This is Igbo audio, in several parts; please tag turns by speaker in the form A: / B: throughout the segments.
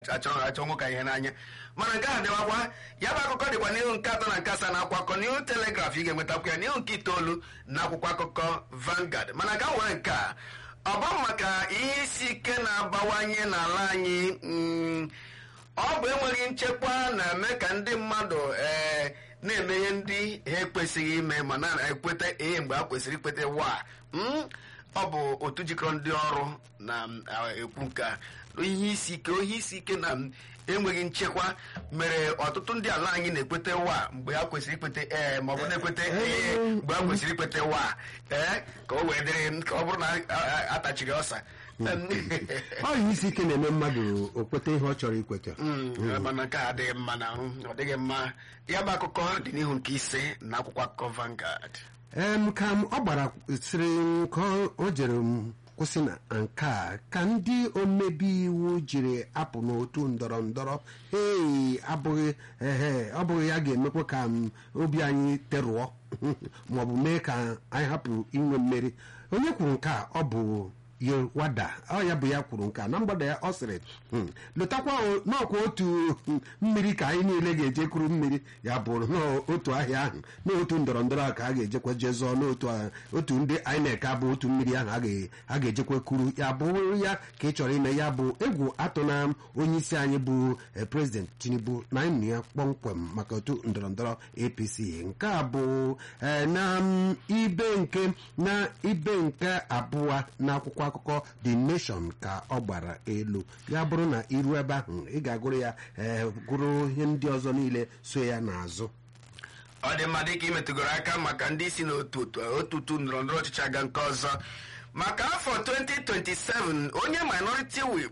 A: achọ achọ nwoke ihe n'anya mana nke a dịwakwa ya bụ akụkọ dịkwa n'ihu nke atọ na nke asaa na akwụkwọ akụkọ n'ihu telegraf ị ga-enwetakwa ya n'ihu nke itoolu na akwụkwọ akụkọ Vanguard mana ka nwere nke a ọ bụ maka ihe isi ike na-abawanye n'ala anyị mm, ọ bụ enweghị nchekwa na-eme ka ndị mmadụ ee na-eme ihe ndị ha ekwesịghị ime ma na-ekweta ihe mgbe ha kwesịrị ikweta wa Mm, ọ bụ otu jikọrọ ndị ọrụ na-ekwu nke a ihe isi ike ohe isi ike na m, enweghị nchekwa mere ọtụtụ ndị ala anyị na-ekweta wa mgbe ha kwesịrị ikweta ee ma ọ bụ na-ekweta ee mgbe ha kwesịrị ikweta wa ee ka o wee dịrị ka ọ bụrụ na a- a- atachiri ọsa
B: ọ ihe isi ike na-eme mmadụ o kweta ihe ọ chọrọ ikweta
A: Mm, mana nke a adịghị mma na ọ dịghị mma ya bụ akụkọ dị n'ihu nke ise na akwụkwọ akụkọ Vanguard
B: em ka m ọ gbara sịrị ka ọ- o jere m kwụsị na nke a ka ndị omebe iwu jiri apụ n'otu ndọrọ ndọrọ ee abụghị ehe ọ bụghị ya ga-emekwa ka m obi anyị terụọ maọbụ mee ka anyị hapụ inwe mmeri onye kwuru nke a ọ bụ yewada ọ ya bụ ya kwuru nke a na mgbada ya ọ sịrị "Hmm, lụtakwa o- n'ọkwa otu hmm, mmiri ka anyị niile ga-eje kuru mmiri ya bụrụ n'otu ahịa ahụ n'otu ndọrọ ndọrọ a ka a ga-ejekwa jee zọọ n'otu a- otu ndị INEC abụ otu mmiri ahụ a ga- a ga-ejekwa kuru ya bụrụ ya ka ị chọrọ ime ya bụ egwu atụ na onye isi anyị bụ eh, prezident tinubu na anyị nụ ya kpọmkwem maka otu ndọrọ ndọrọ apc nke a bụ eh, na mm, ibe nke na ibe nke abụọ n'akwụkwọ akụkọ the nation ka ọ gbara elu ya bụrụ na iru ebe ahụ ị ga-agụrụ ya eh, gụrụ ihe ndị ọzọ niile so ya n'azụ
A: ọ dị mma dịka imetụgoro aka maka ndị isi n'otu otu otu otu ndọrọ ndọrọ ọchịchị aga nke ọzọ maka afọ 2027 onye minority whip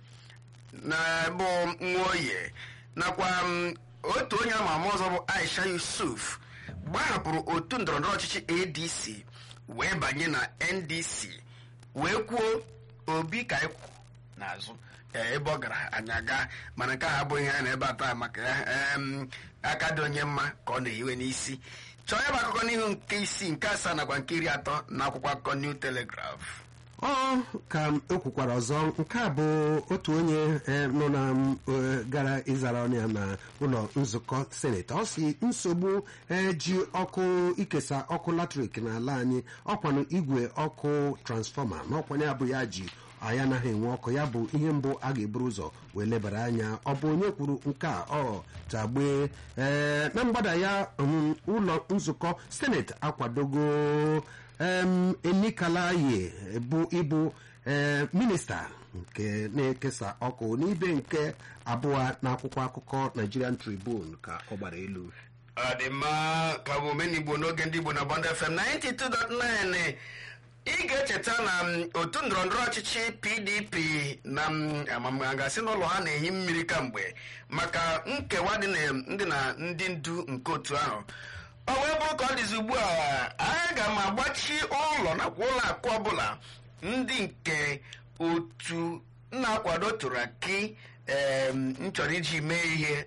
A: na bụ nwoye nakwa m, otu onye ama ama ọzọ bụ Aisha Yusuf gbahapụrụ otu ndọrọ ndọrọ ọchịchị ADC wee banye na NDC wee kwuo obi ka ịkwụ n'azụ ee, ebe ọ gara anyị aga mana nke a abụghị ihe anyị na ebe a taa maka ya em, aka dị onye mma ka ọ na-ehiwe n'isi chọọ ya bụ akụkọ n'ihu nke isii nke asaa nakwa nke iri atọ na akwụkwọ akụkọ New Telegraph
B: ọ ka m ekwukwara ọzọ nke a bụ otu onye eh, nọ na m, eh, gara ịzara ọnụ ya na ụlọ nzukọ seneti ọ si nsogbu eh, ji ọkụ ikesa ọkụ latrik n'ala anyị ọkwanụ igwe ọkụ transfọma na ọkwanye ya bụ ya ji anyị anaghị enwe ọkụ ya bụ ihe mbụ a ga-eburu ụzọ wee lebara anya ọ bụ onye kwuru nke a ọ tagbee ee na mgbada ya um, ụlọ nzukọ seneti akwadogo em enikalaye bụ ịbụ ee minista nke na-ekesa ọkụ n'ibe nke abụọ n'akwụkwọ akụkọ Nigerian Tribune ka ọ gbara elu
A: ọ dị mma ka bụ omenigbo n'oge ndị Igbo na Bond FM 92.9 ị ga-echeta na m, otu ndọrọndọrọ ọchịchị PDP na m, amam- gasị n'ụlọ ha na-ehi mmiri kamgbe maka nkewa dị na- ndị na ndị ndu nke otu ahụ ọ wee bụrụ ka ọ dịzi ugbu a aga m agbachi ụlọ nakwa ụlọ akụ ọbụla ndị nke otu na-akwado turaki em, m chọrọ iji mee ihe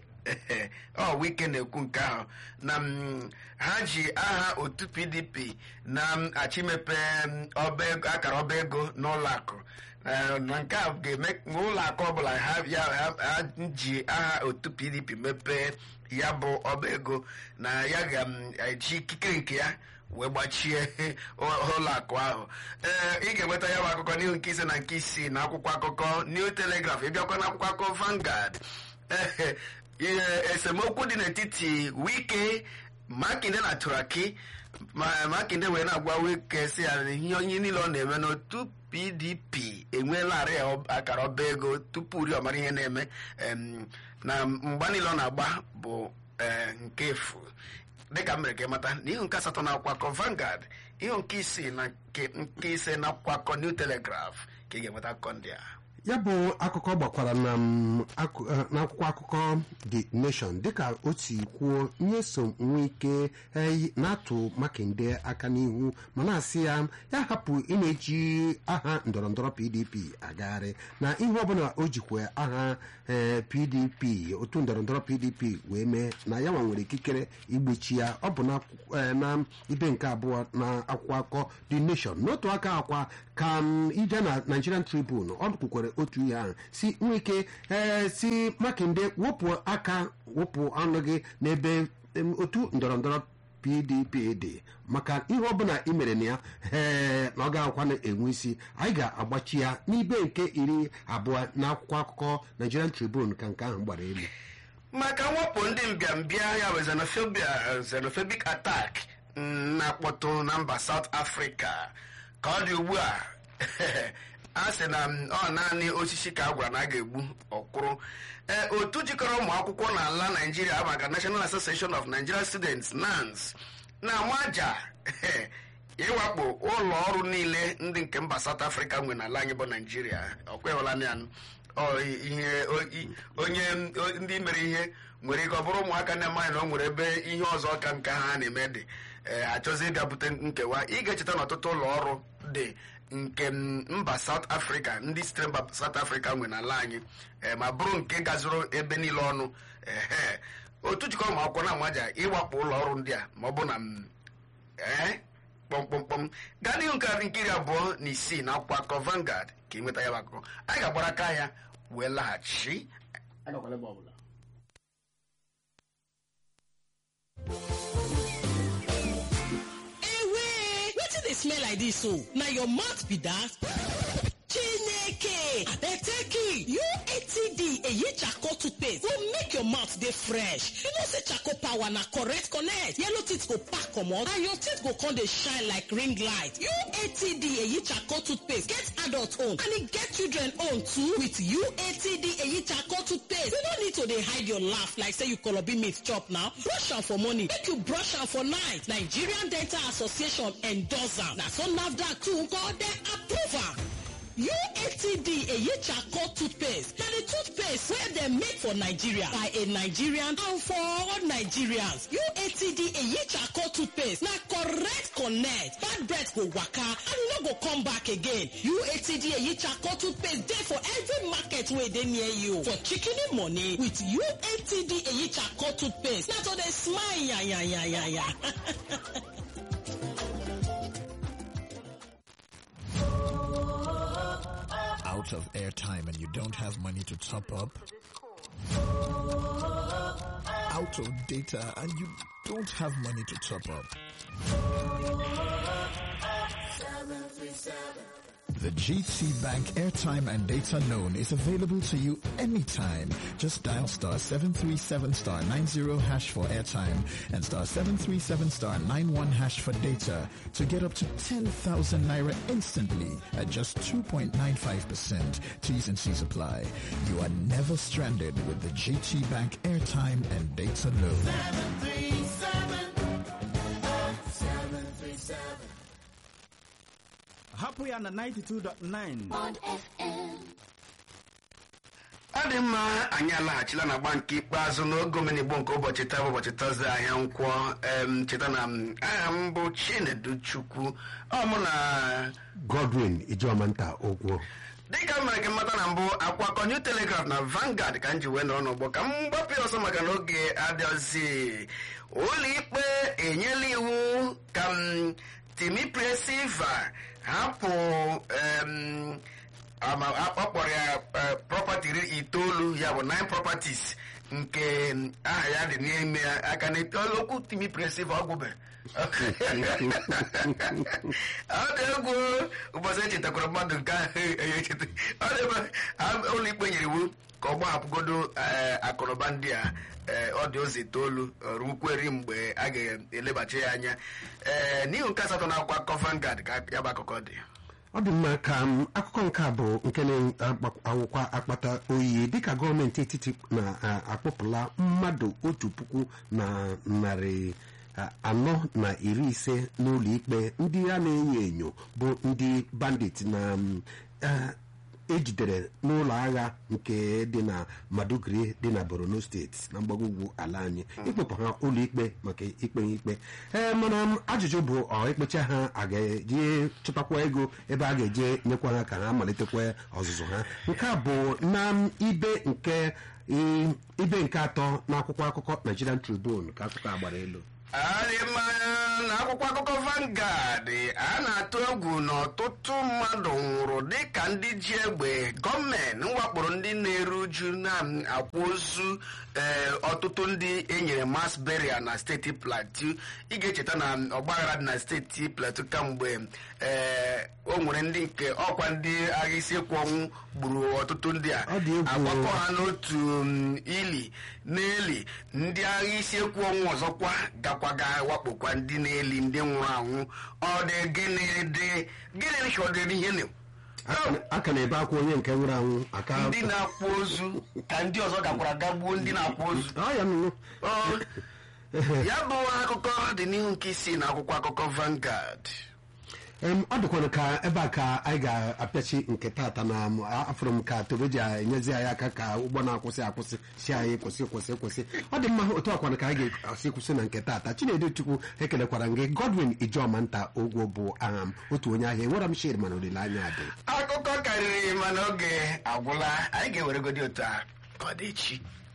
A: ọ wike na-ekwu nke ahụ na m, ha ji aha otu pdp na-achọ imepe m, ọba ego- akara ọba ego n'ụlọ akụ Eh, na nke a ga-eme ma ụlọ akụ ọbụla ha ya ha- ha ji aha otu pdp mepee ya bụ ọba ego na ya ga-eji ikikere nke ya wee gbachie ụlọ akụ ahụ ee ị ga-enweta ya bụ akụkọ n'ihu nke ise na nke isii na akwụkwọ akụkọ New Telegraph ịbịakwa na akwụkwọ akụkọ Vanguard ee ihe esemokwu dị n'etiti Wike Makinde na Turaki ma Makinde wee na-agwa Wike si ya na ihe onye niile ọ na-eme n'otu PDP enweelarị ya ọ- akara ọba ego tupu uri ọmara ihe na-eme em, na mgba niile ọ na-agba bụ eh, nke efu dịka m mere ka ịmata n'ihu nke asatọ na akwụkwọ akụkọ Vanguard ihu nke isii na nke nke ise na akwụkwọ akụkọ New Telegraph ka ị ga-enweta akụkọ ndị a
B: ya bụ akụkọ gbakwara na m, akụ- eh, n'akwụkwọ akụkọ the nation dịka o si kwuo nye so nwe ike eh, na-atụ makinde aka n'ihu ma na-asị ya ya hapụ ị na-eji aha ndọrọndọrọ pdp agagharị na ihe ọbụla o jikwa aha eh, pdp otu ndọrọndọrọ pdp wee mee na ya nwa nwere ikikere igbochi ya ọ bụ na akwụkwọ- eh, na ibe nke abụọ na akwụkwọ akụkọ the nation n'otu aka akwa ka m ije na nigerian tribune ọ kwukwere otu ihe ahụ si nwee ike ee si makinde wepụ aka wepụ ọnụ gị n'ebe em, otu ndọrọ ndọrọ pdp dị maka ihe ọbụla i mere na ya ee na ọ ga-akwana enwe isi anyị ga-agbachi ya n'ibe nke iri abụọ n'akwụkwọ akụkọ nigerian tribune ka nke ahụ gbara elu
A: maka mwepụ ndị mbịambịa ya bụ xenophobia xenophobic attack mm, na-akpọtụ na mba south africa ka ọ dị ugbu a a sị na mm, ọ naanị osisi ka a gwara na a ga-egbu ọkwụrụ ee otu jikọrọ ụmụ akwụkwọ n'ala naijiria maka national association of nigerian students nans na-amaja ịwakpo ụlọ ọrụ niile ndị nke mba south africa nwe n'ala anyị bụ naijiria ọkweghịla ya ọ ihe o- i- onye o- ndị mere ihe nwere ike ọ bụrụ ụmụaka na-amaghị na o nwere ebe ihe ọzọ ka nke ha na-eme dị ee achọzi ịbịa bute nkewa ị ga-echeta na ọtụtụ ụlọ ọrụ dị nke m, mba South Africa ndị sitere mba South Africa nwe n'ala anyị ee, ma bụrụ nke gazuru ebe niile ọnụ ehe otu jikọrọ ụmụ akwụkwọ na-amaja ịwakpo ụlọ ọrụ ndị a ma ọ bụ na m, ee kpọmkpọmkpọm gaa n'ihu nke nkiri abụọ na isii na akwụkwọ akụkọ Vanguard ka ị nweta ya bụ akụkọ anyị ga-agbara aka ya wee laghachi
C: ewe wetin dey smell like dis o na your mouth be dat chineke abeteki uatd eyi charcoal toothpaste go make your mouth dey fresh you know say charcoal power na correct connect yellow teeth go pack comot and your teeth go come dey shine like ring light uatd eyi charcoal toothpaste get adult own and e get children own too with uatd eyi charcoal toothpaste you no need to dey hide your laugh like say you kolobi meat chop now brush am for morning make you brush am for night nigerian dental association endorse am na so nafdac too nko dem approve am. UATD eyi charcoal toothpaste na the toothpaste wey dem make for Nigeria by a Nigerian and for all Nigerians. UATD eyi charcoal toothpaste na correct connect bad breath go waka and e no go come back again. UATD eyi charcoal toothpaste dey for every market wey dey near you. For chikini money with UATD eyi charcoal toothpaste na to dey smile yanyanyanya.
D: out of airtime and you don't have money to top up? Out of data and you don't have money to top up? The GT Bank airtime and data loan is available to you anytime. Just dial star 737 star 90 hash for airtime and star 737 star 91 hash for data to get up to 10,000 naira instantly at just 2.95%. T's and C's apply. You are never stranded with the GT Bank airtime and data loan.
E: hapụ ya na 92.9
A: ọ dị mma anyị alaghachila na agba nke ikpeazụ n'oge omenigbo nke ụbọchị taa bụ ụbọchị tọzdee ahịa nkwọ em, cheta na m, aha m bụ chinedu chukwu ọ mụ na
B: godwin ijeọmanta ogwo
A: dịka m mere gị mmata na mbụ akwakọ new telegraph na Vanguard ka m ji wee nọrọ n'ụgbọ ka m gbapụ ya ọsọ maka na oge adịghịzi ụlọ ikpe enyela iwu ka m Timipre Silva hapụ em, ama ọ kpọrọ ya eh, property iri itoolu ya bụ nine properties nke mm, aha ya dị n'ime ya aka na okwu Timipre Silva ọ gwụbe ọ dị egwu ụbọchị echetakwara mmadụ nke ahụ ya echeta ọ dị ebe a- ụlọ ikpe nyere iwu ka ọ gbahapụgodo eh, akụnụba ndị a eh, ọ dị ụzọ itoolu eh, rukweri mgbe a ga-elebachi ya anya ee n'ihu nke asatọ na akwụkwọ akụkọ Vanguard ka ya bụ akụkọ dị
B: ọ dị mma ka m, akụkọ nke a bụ nke na-awụkwa akpata oyi dịka gọọmenti etiti na-akpọpụla mmadụ otu puku na narị a, anọ na iri ise n'ụlọ ikpe ndị a na-enyo enyo bụ ndị bandit na m, eh, ejidere n'ụlọ agha nke dị na Maduguri dị na Borno steeti na mgbago ugwu ala anyị ikpepụ ha ụlọ ikpe maka ikpe ha ikpe ee mana m, ajụjụ bụ ọ ikpecha ha a ga-eji chụtakwa ego ebe a ga-eje nyekwa ha ka ha malitekwa ọzụzụ ha nke a bụ na m, ibe nke i- ibe nke atọ n'akwụkwọ akụkọ Nigerian Tribune ka akụkọ a gbara elu
A: adị mmanya na akwụkwọ akụkọ Vanguard a na-atụ egwu na ọtụtụ mmadụ nwụrụ dịka ndị ji egbe gọọmenti wakporo ndị na-eru uju na-akwa ozu ee ọtụtụ ndị enyere mass burial na steeti Plateau ị ga-echeta na ọgbaghara dị na steeti Plateau kamgbe ee o nwere ndị nke ọkwa ndị agha isi ekwu ọnwụ gburu ọtụtụ ndị a
B: Ọ dị egwu.
A: agbakọ ha n'otu um, ili n'eli ndị agha isi ekwu ọnwụ ọzọkwa gakwaga wakpokwa ndị na-eli ndị nwụrụ anwụ ọ dị gịnị dị gịnị chọdịrị ihe na
B: aka na-ebe akwa onye nke nwụrụ anwụ aka
A: ndị na-akwa ozu ka ndị ọzọ gakwara gagbuo ndị na-akwa ozu
B: ọ ya nụnụ
A: Ọ, ya bụ akụkọ dị n'ihu nke isii na akwụkwọ akụkọ Vanguard
B: Em, ọ dịkwana ka ebe a ka anyị ga-apịachi nke tata na m, a- afụrụ m ka tobe ji enyezi anyị aka ka ụgbọ na-akwụsị akwụsị si anyị kwụsị kwụsị kwụsị ọ dị mma otu akwana ka anyị ga-asị kwụsị na nke tata chinedu chukwu ekelekwara gị godwin ijeọma nta ogwo bụ aha m otu onye ahịa enwere m shir mana olileanya dị
A: akụkọ karịrị mana oge agwụla anyị ga-eweregodi otu a ka ọ dị echi